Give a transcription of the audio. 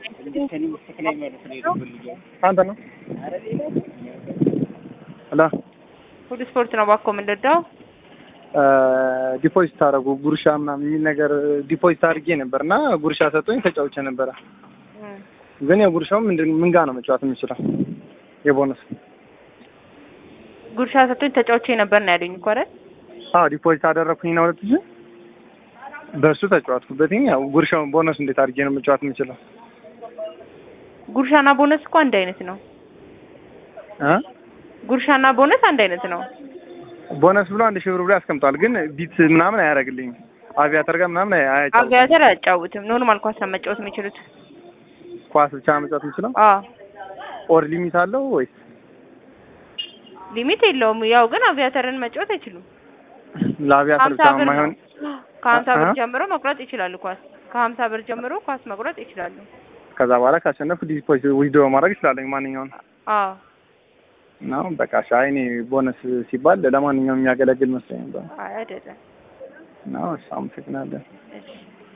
አንተ ነው ሄሎ ሁሉ ስፖርት ነው ባኮ የምንረዳው። ዲፖዚት አደረጉ ጉርሻ ምናምን የሚል ነገር ዲፖዚት አድርጌ ነበር እና ጉርሻ ሰጡኝ ተጫውቼ ነበረ። ግን የጉርሻው ምንድን ምን ጋር ነው መጫወት የምችለው? የቦነስ ጉርሻ ሰጥቶኝ ተጫውቼ ነበር ነው ያሉኝ እኮ አይደል? አዎ ዲፖዚት አደረኩኝ ነው ሁለት ሺህ በእሱ ተጫወትኩበትኝ። ያው ጉርሻውን ቦነስ እንዴት አድርጌ ነው መጫወት የምችለው? ጉርሻና ቦነስ እኮ አንድ አይነት ነው። እ ጉርሻና ቦነስ አንድ አይነት ነው። ቦነስ ብሎ አንድ ሺህ ብር ብሎ ያስቀምጧል። ግን ቢት ምናምን አያደርግልኝም። አቪያተር ጋር ምናምን አያጫውትም። አቪያተር አያጫውትም። ኖርማል ኳስ ነው መጫወት የሚችሉት። ኳስ ብቻ ነው መጫወት የምችለው። አዎ ኦር ሊሚት አለው ወይስ ሊሚት የለውም። ያው ግን አቪያተርን መጫወት አይችሉም። ለአቪያተር ሀምሳ ብቻ ብር ነው። የማይሆን ከሀምሳ ብር አ- ጀምሮ መቁረጥ ይችላሉ። ኳስ ከሀምሳ ብር ጀምሮ ኳስ መቁረጥ ይችላሉ። ከዛ በኋላ ካሸነፍኩ ዲፖዚት ዊዝድሮ ማድረግ እችላለሁ ማንኛውን አዎ ነው በቃ ሻይ እኔ ቦነስ ሲባል ለማንኛውም የሚያገለግል መስሎኝ ነበር። አይ አይደለም። ነው እሺ አመሰግናለሁ። እሺ